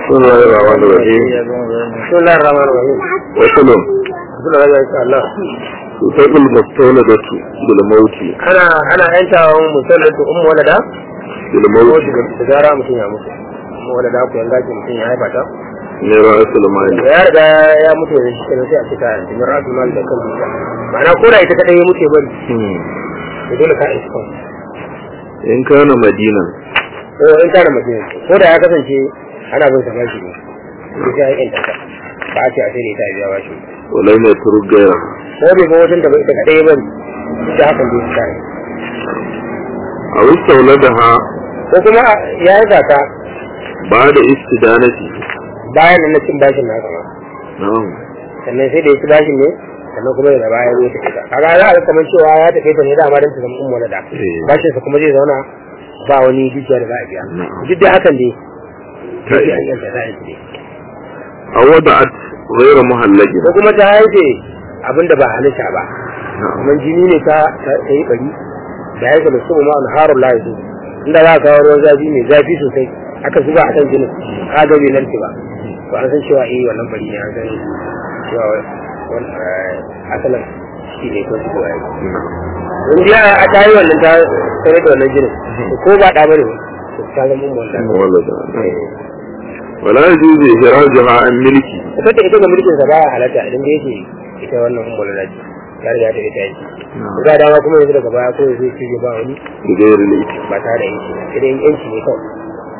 بسم الله الرحمن الرحيم بسم الله الرحمن الرحيم وصل بسم الله إن شاء الله تطلق المستولدة بالموت أنا أنا أنت مسلط أم ولدا بالموت da gara mutum ya mutu أم ولدا ku yanga ki mutum ya haifa ta من رأس المال ya riga ya mutu da shi kenan sai a cika yanzu min rasu mal da kan mutum ma'ana ko da ita kadai ya mutu ya bari to dole ka isa kan إن كان مدينا ko in kana mutum ko da ya kasance ana bin sa bashi ne sai ya yi ta ba a ce a sai da ita a biya bashi ولم يترك غيرها ko bai ga wajen da bai ita kadai ya bari da hakan dai ta yi أو استولدها ko kuma ya yi ta بعد استدانته bayan nan na cin bashin na kama نعم sannan sai da ya ci bashin ne sannan kuma daga baya ya tafi ta kaga za a ga kamar cewa ya tafi ta ne da amma dan ta zama umma da Eh. bashin sa kuma zai zauna ba wani dukiya da za a biya Na'am. duk da hakan dai Ta sai iya. an yanta za a yi أو وضعت غير مهلج ko kuma ta haife abinda ba halitta ba نعم kamar jini ne ta ta ta yi bari da haife da sumu ma'an harun layi su inda za a kawo ruwan zafi mai zafi sosai aka zuba a kan jinin ka ga bai narke ba to an san cewa eh wannan bari ne an san cewa wani asalin shi ne ko shi ko yayi in ji a ta yi wannan ta tare da wannan jinin ko ba ɗa bane to ta zama mun wannan مولدا ولا يجوز إخراجها عن ملكه ita da ita ga mulkin sa baya halatta idan da yake ita wannan ummul lati ta riga ta ita yi ga dama kuma yanzu daga baya ko zai ci ba wani بغير الإثم ba tare da yanci ba sai dai yanci ne kawai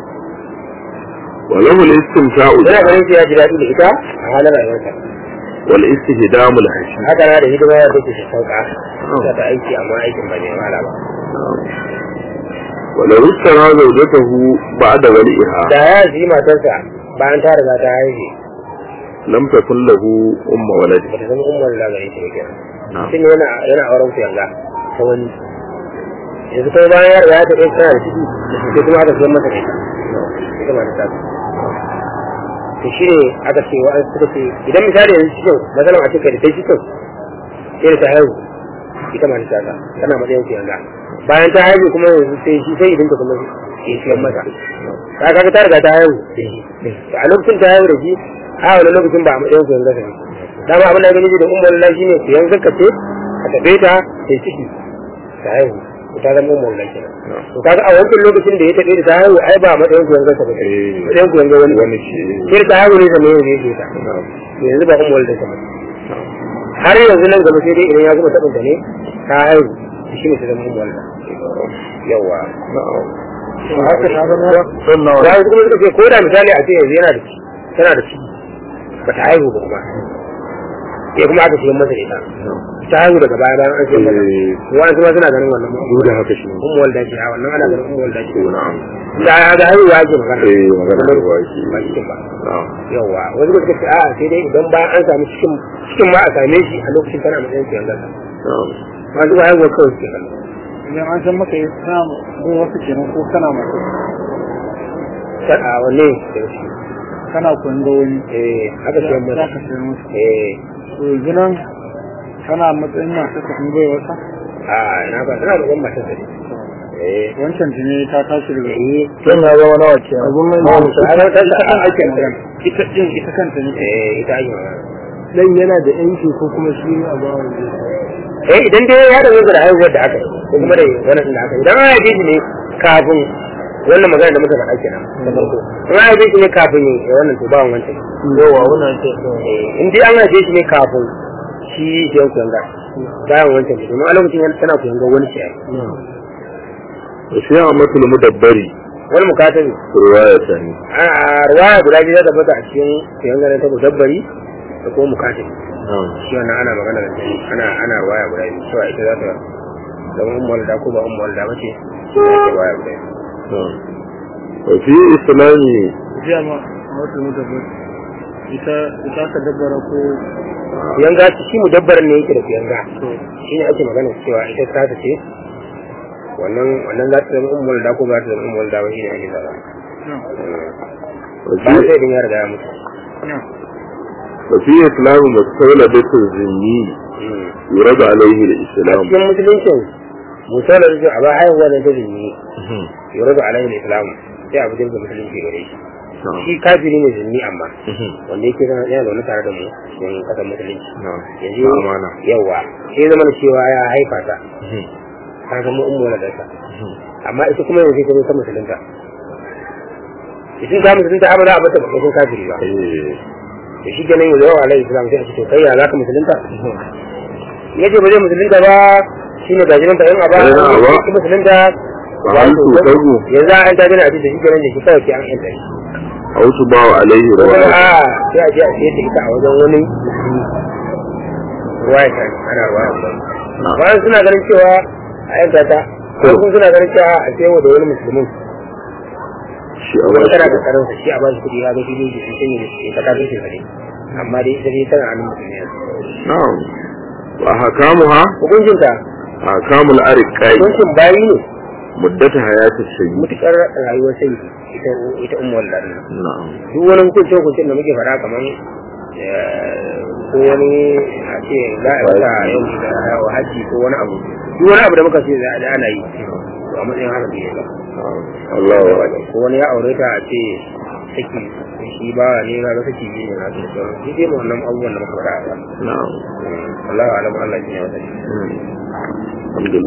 وله الاستمتاع yana بها ganin sai ya ji daɗi da ita a halin rayuwarsa والاستهدام الحشيش haka na da hidima da take sauka ta ta aiki amma aikin ba ne wala ba ولو اشترى زوجته بعد ولئها da ya ji matarsa bayan ta riga ta haihu لم تكن له أم ولد ba ta zama ummul la gare shi ba kenan نعم mutum yana yana auren ku yanga ta wani yanzu kai bayan ya riga ya taɓa tana da ciki sai kuma aka zama mata da ita ita ma ta to shi ne aka ce wa suka ce idan misali yanzu cikin matsalan a cikin da ta cikin sai da ta haihu ita ma ta ta tana matsayin ku yanga bayan ta haihu kuma yanzu sai shi sai idan ta kuma ke siyan mata ta kaga ta riga ta haihu da shi to a lokacin ta haihu da shi a wani lokacin ba a matsayin ku yanga ta ne dama abin da gani da umar Allah shine ku yanzu ka ce ka tabe ta sai ciki ta haihu to ta zama umar Allah kenan to kaga a wancan lokacin da ya tabe ta haihu ai ba matsayin ku yanzu ta ba Eh. matsayin ku yanzu wani wani shi sai ta haihu ne da ne yake ta نعم to yanzu ba umar Allah ta ba har yanzu nan gaba sai dai idan ya gama tabin ta ne ta haihu shi ne ta zama umar Allah yawa haka ta zama ya yi kuma suka ce ko da misali a ce yanzu yana da ciki tana da ciki ba ta haihu ba kuma sai kuma aka siyan masa da ita ta haihu daga baya bayan an siyan masa wani kuma suna ganin wannan duk da haka shi ummu walda ce a wannan ana ganin ummu walda ce na'am da ya ga haihuwa ake magana eh magana da waki ba cikin ba na'am yawa wani kuma suka ce a sai dai idan bayan an sami cikin cikin ma a same shi a lokacin tana matsayin siyan gasa na'am masu ba haihuwa kawai suke kallo idan an san maka yi kana gun wasu kenan ko kana masu a wanne da shi kana koyon ga wani eh aka siyan za masa ka sayar musu eh to yanzu nan kana matsayin masu ka kun bai wata a ina ba tana da ban matar da eh wancan tuni ta tashi daga eh tun ya zama nawa ke abun mai mamu ta ta ta ta ake magana ita din ita kanta ne eh ita ake magana dan yana da yanki ko kuma shi a bawa eh idan dai ya da da haihuwar da aka yi ko kuma da wannan da aka yi idan an haife shi ne kafin wannan magana da muka faɗa kenan da farko in an haife shi ne kafin ya wannan to ba wancan yawa wannan ce eh in dai an haife shi ne kafin shi shi yan kuyanga bayan wancan to domin a lokacin yana tana kuyanga wani shi ai وفي عامة المدبر wani mukatabi رواية ثانية a ruwaya guda biyu da bata a cikin kuyanga ne ta mudabbari da kuma mukatabi نعم shi wannan ana magana da shi ana ana ruwaya guda biyu cewa ita za ta zama ummul da ko ba ummul da bace shi ne ake ruwaya guda biyu نعم وفي إسلام jiya ma a wata mudabbar ita ita ka dabbara ko yanga shi mudabbarin ne yake da yanga shi ne ake magana cewa ita ta ta ce wannan wannan za ta zama ummul da ko ba ta zama ummul da ba shi ne ake zaba ba وفي, sai din ya riga ya mutu وفي إسلام مستولدة الذمي يرد عليه a الإسلام cikin musuluncin musalar da a ba haihuwa ne ta zini yuradu alaihi islam sai abu jirgin musulunci gare shi na'am shi kafiri ne zunni amma Mhm. wanda yake zama yana zaune tare da mu cikin kasar musulunci na'am yanzu Na amana yawa sai zama da cewa ya haifa ta Mhm. ta zama ummu wala dasa Mhm. amma ita kuma yanzu ta zo ta musulunta idan ta musulunta abada a bata bakon kafiri ba eh da shi ganin yanzu yawa alaihi salam sai a ce to kai ya zaka musulunta ya ce ba zai musulunta ba shine gajiran ta yin aba Yin aba. ki musulunta Fa hal tusabu? yanzu an ta gina a ce da shi ganin da shi kawai ke an yanta shi a wasu bawa alaihi kuma rawa a sai a je a siye ta ita a wajen wani musulmi ruwaya ta ana ruwaya ta na'am bayan suna ganin cewa a yanka ta To. kuma suna ganin cewa a siya wa da wani musulmin shi a wani tana wasu da karansa shi a ba shi kuɗi ya ga shi ne shi sun yi ta kafin shi kare amma dai ita dai tana hannun musulmi yanzu na'am wa hakamuha hukuncinta hakamul ariqai hukuncin bayi ne muddata hayati sayyi mutukar rayuwar sai ita ita ummu wallahi na'am duk wani hukunci hukuncin da muke faɗa kamar ko wani a ce za a wata yau da wa haji ko wani abu duk wani abu da muka ce za a ana yi to a matsayin haka ne ba Allah wa ko wani ya aure ta a ce saki shi ba ne ga ga saki ne na da sauran shi dai mu wannan abubuwan da muka faɗa ba na'am Allah alam Allah shi ne wata Mm. alhamdulillah